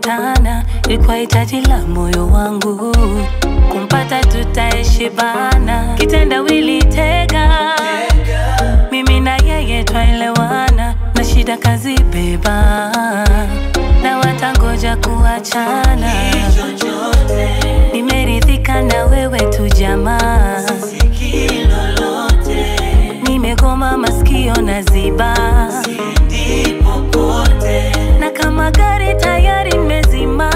kukutana ilikuwa hitaji la moyo wangu, kumpata tutaishi bana, kitendawili tega, mimi na yeye twaelewana, na shida kazi beba, na watangoja kuachana, nimeridhika na wewe tu jamaa, nimegoma masikio na ziba na kama gari tayari nimezima,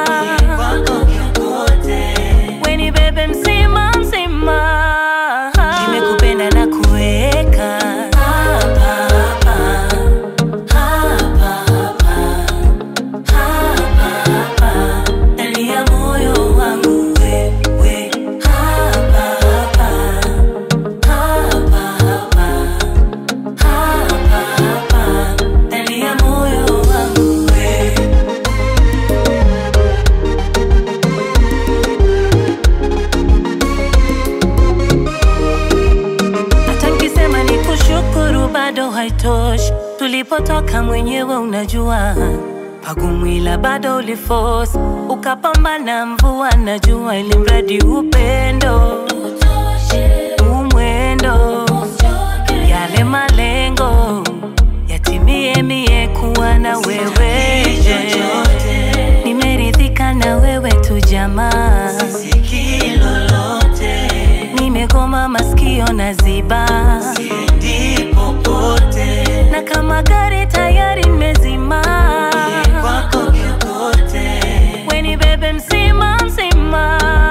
weni bebe mzima mzima, nimekupenda na kuweka hapa hapa hapa hapa hapa hapa ndani ya moyo wangu wewe hapa hapa hapa hapa hapa hapa ndani ya moyo wangu wewe hata nikisema ni kushukuru bado haitoshi. Tulipotoka mwenyewe unajua, pagumu ila bado uliforce, ukapambana mvua na jua, ili mradi upendo umwendo, yale malengo yatimie, mie kuwa na wewe, nimeridhika na wewe tu jamaa nimegoma masikio na ziba na kama gari tayari nimezima weni bebe mzima mzima